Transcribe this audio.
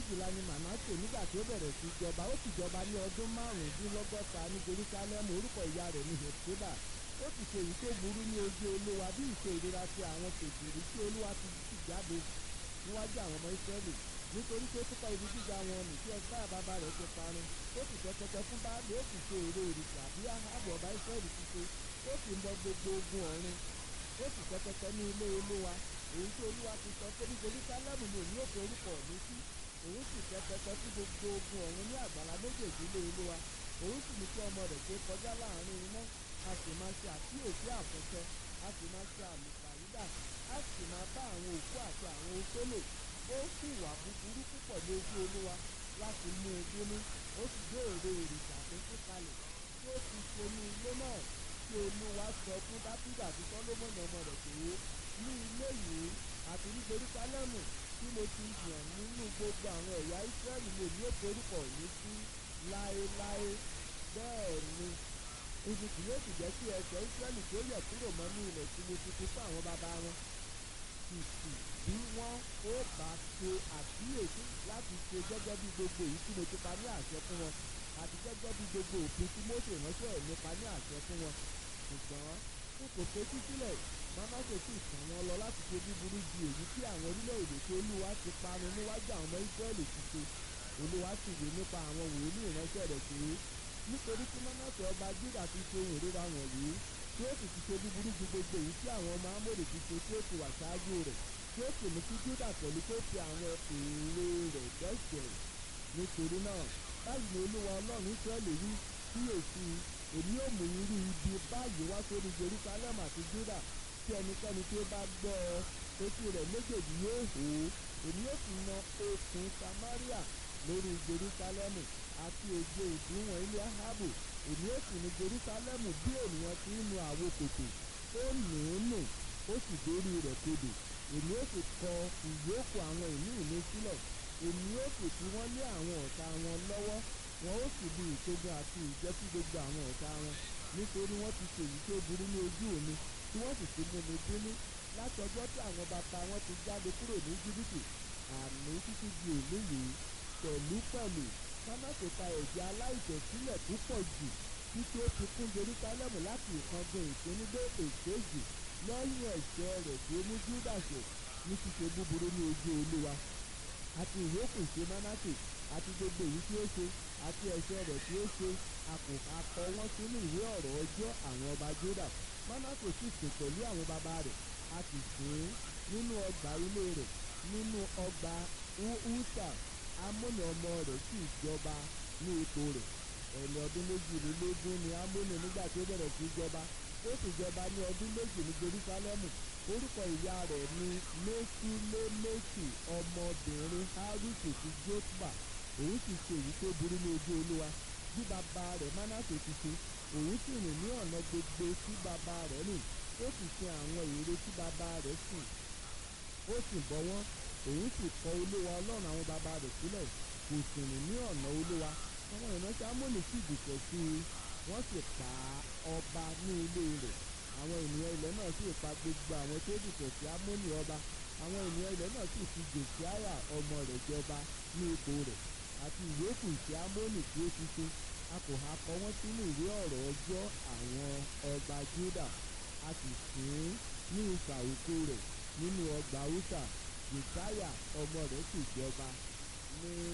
méjìlá ni mànásè nígbà tí ó bẹ̀rẹ̀ sí jọba ó sì jọba ní ọdún márùndínlọ́gọ́ta ní jerusalem orúkọ ìyá rẹ̀ ní hepsiba ó sì ṣe èyí tó burú ní ojú olúwa bí ìṣe ìrora ti àwọn kèfèrí tí olúwa ti sì jáde níwájú àwọn ọmọ israẹli nítorí pé púpọ̀ ibi gíga wọn nì tí ẹgbẹ́ bàbá rẹ̀ ti parun ó sì tẹ́ pẹpẹ fún báàlì ó sì ṣe èrè òrìṣà bí ahábọ̀ ọba israẹli ti ṣe ó sì ń bọ gbogbo ogun ọ̀run ó sì tẹ́ pẹpẹ ní ilé olúwa èyí tí olúwa ti sọ pé ní jerusalem ni èmi ò fi orúkọ mi sí òun sì tẹ́ pẹpẹ sí gbogbo ogun ọ̀run ní àgbàlá méjèèjì ilé olúwa òun sì ní kí ọmọ rẹ̀ ṣe kọjá láàrin iná a sì máa ṣe àkíyèsí àfẹ́fẹ́ a sì máa ṣe àlùfàyídà a sì máa bá àwọn òkú àti àwọn oṣó lò ó sì wà búburú púpọ̀ ní ojú olúwa láti mú un bínú ó sì gbé èrè òrìṣà tó kú kalẹ̀ tí ó ti ṣe ní ilé náà tí olúwa sọ fún dáfídà àti sọlọ́mọ́nì ọmọ rẹ̀ pé ní ilé yìí àti ní jerúsálẹ́mù tí mo ti yàn nínú gbogbo àwọn ẹ̀yà ísírẹ́lì lè ní òkè orúkọ mi sí láéláé bẹ́ẹ̀ ni ibi kì yóò sì jẹ́ kí ẹsẹ̀ ísírẹ́lì tó yẹ̀ kúrò mọ́ ní ilẹ̀ tí mo ti fi fún àwọn bàbá wọn kìkì bí wọ́n ó bá ṣe àkíyèsí láti ṣe gẹ́gẹ́ bí gbogbo èyí tí mo ti pa ní àṣẹ fún wọn àti gẹ́gẹ́ bí gbogbo òfin tí Mósè ránṣẹ́ mi pa ní àṣẹ fún wọn ṣùgbọ́n n kò fetí sílẹ̀ Mánásè sì tàn wọ́n lọ láti ṣe búburú ju èyí tí àwọn orílẹ̀-èdè tí Olúwa ti parun níwájú àwọn ọmọ Ísírẹ́lì ti ṣe Olúwa sì wí nípa àwọn wòlíì ìránṣẹ́ rẹ̀ pé nítorí tí Mánásè ọba Júdà ti ṣe ohun ìríra wọ̀nyí tí ó sì ti ṣe búburú ju gbogbo èyí tí àwọn ọmọ Ámórì ti ṣe tí ó ti wà ṣáájú rẹ̀ tí ó sì mú kí Júdà pẹ̀lú tó fi àwọn èrè rẹ̀ dẹ́ṣẹ̀ nítorí náà báyìí ni Olúwa Ọlọ́run Ísírẹ́lì wí kíyèsí èmi ò mú irú ibi báyìí wá sórí Jerusalem àti Júdà tí ẹnikẹ́ni tí ó bá gbọ́ ọ etí rẹ̀ méjèèjì yóò hó èmi yóò sì na okùn Samaria lórí Jerusalem àti òjò ìdúnwọ̀n ilé Ahabu èmi yóò sì nu Jerusalem bí ènìyàn ti ń nu àwo kòtò ó nù ún nù ó sì dórí rẹ̀ kodò èmi yóò sì kọ ìyókù àwọn ìní mi sílẹ̀ èmi yóò sì fi wọ́n lé àwọn ọ̀tá wọn lọ́wọ́ wọn ó sì lu ìṣẹ́gun àti ìjẹ́ sí gbogbo àwọn ọ̀tá wọn nítorí wọ́n ti ṣe èyí tó burú ní ojú mi tí wọ́n sì ti mú mi bínú láti ọjọ́ tí àwọn bàbá wọn ti jáde kúrò ní jìbìtì àmì títí di òní yìí pẹ̀lú pẹ̀lú Mánásè ta ẹ̀jẹ̀ aláìṣẹ̀ sílẹ̀ púpọ̀ jù títí ó fi kún Jerúsálẹ́mù láti ìkángun ìkíní dé èkejì lẹ́yìn ẹ̀ṣẹ̀ rẹ̀ tí ó mú Júdà ṣẹ̀ ní ṣíṣe búburú ní ojú Olúwa àti ìyókù ṣe Mánásè àti gbogbo èyí tí ó ṣe àti ẹ̀ṣẹ̀ rẹ̀ tí ó ṣe akọ wọn sínú ìwé ọ̀rọ̀ ọjọ́ àwọn ọba Júdà Mánásè sì sùn pẹ̀lú àwọn bàbá rẹ̀ a sì sìn ín nínú ọgbà ilé rẹ̀ nínú ọgbà Húṣà Ámónì ọmọ rẹ̀ sì jọba ní ipò rẹ̀ ẹni ọdún méjìlélógún ni Ámónì nígbà tí ó bẹ̀rẹ̀ sí jọba ó sì jọba ní ọdún méjì ní Jerúsálẹ́mù orúkọ ìyá rẹ̀ ni Méṣíléméṣì ọmọbìnrin Hárùsì ti Jótbà òun sì ṣe èyí tó burú ní ojú Olúwa bí bàbá rẹ̀ Mánásè ti ṣe òun sì rìn ní ọ̀nà gbogbo tí bàbá rẹ̀ rìn ó sì sin àwọn ère tí bàbá rẹ̀ sìn ó sì bọ́ wọ́n òun sì kọ̀ Olúwa Ọlọ́run àwọn bàbá rẹ̀ sílẹ̀ kò sì rìn ní ọ̀nà Olúwa àwọn ìránṣẹ́ Ámónì sì dìtẹ̀ sí i wọ́n sì pa ọba ní ilé rẹ̀ àwọn ènìyàn ilẹ̀ náà sì pa gbogbo àwọn tó dìtẹ̀ sí Ámónì ọba àwọn ènìyàn ilẹ̀ náà sì fi Jòsíáyà ọmọ rẹ̀ jọba ní ipò rẹ̀ àti ìyókù ìṣe Ámónì tí ó ti ṣe a kò ha kọ wọ́n sínú ìwé ọ̀rọ̀ ọjọ́ àwọn ọba Júdà a sì sìn ín ní ìsà òkú rẹ̀ nínú ọgbà Húṣà Jòsáyà ọmọ rẹ̀ sì jọba ní